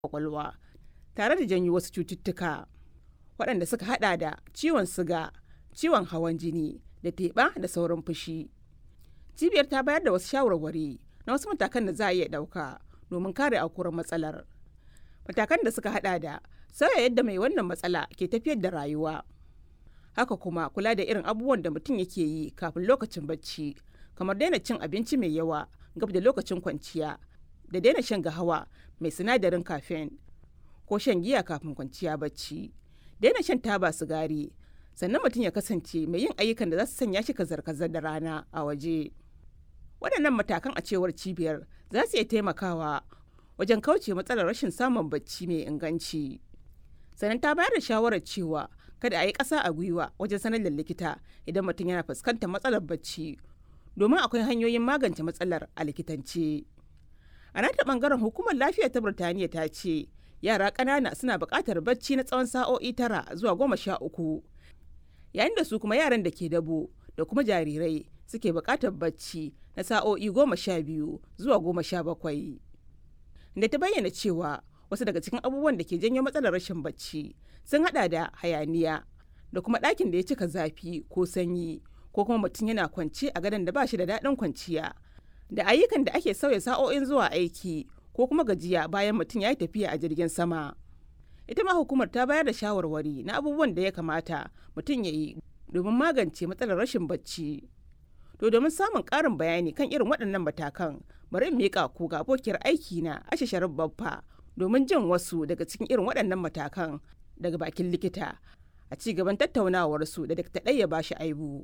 kwakwalwa tare da janyo wasu cututtuka waɗanda suka hada da ciwon siga ciwon hawan jini da teɓa da sauran fushi cibiyar ta bayar da wasu shawarwari na wasu matakan da za a iya ɗauka domin kare aukuwar matsalar matakan da suka hada da sauya yadda mai wannan matsala ke tafiyar da rayuwa haka kuma kula da irin abubuwan da mutum yake yi kafin lokacin bacci kamar daina cin abinci mai yawa gab da lokacin kwanciya da daina shan gahawa mai sinadarin caffeine ko shan giya kafin kwanciya bacci daina shan taba sigari sannan mutum ya kasance mai yin ayyukan da za su sanya shi kazar-kazar da rana a waje waɗannan matakan a cewar cibiyar za su iya taimakawa wajen kauce matsalar rashin samun bacci mai inganci sannan ta bayar da shawarar cewa kada a yi ƙasa a gwiwa wajen sanar da likita idan mutum yana fuskantar matsalar bacci domin akwai hanyoyin magance matsalar a likitance a nata bangaren hukumar lafiya ta birtaniya ta ce yara ƙanana suna buƙatar bacci na tsawon sa'o'i tara zuwa goma sha uku yayin da su kuma yaran da ke dabo da kuma jarirai suke buƙatar bacci na sa'o'i goma sha biyu zuwa goma sha bakwai da ta bayyana cewa wasu daga cikin abubuwan da ke janyo matsalar rashin bacci sun hada da hayaniya da kuma ɗakin da ya cika zafi ko sanyi ko kuma mutum yana kwance a gadon da ba shi da daɗin kwanciya da ayyukan da ake sauya sa'o'in zuwa aiki ko kuma gajiya bayan mutum ya yi tafiya a jirgin sama ita ma hukumar ta bayar da shawarwari na abubuwan da ya kamata mutum ya yi domin magance matsalar rashin bacci to domin samun ƙarin bayani kan irin waɗannan matakan bari in miƙa ku ga abokiyar aiki na ashe sharif babba domin jin wasu daga cikin irin waɗannan matakan daga bakin likita a ci gaban tattaunawarsu da dakta ɗaya ba shi aibu.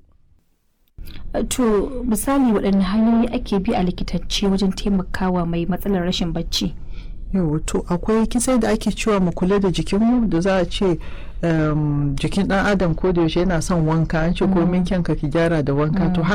to misali waɗanne hanyoyi ake bi a likitance wajen taimakawa mai matsalar rashin bacci yau to akwai kisai da ake cewa mu kula da jikinmu da za a ce jikin dan adam ko da yaushe yana son wanka an ce ko min kyanka ki gyara da wanka to haka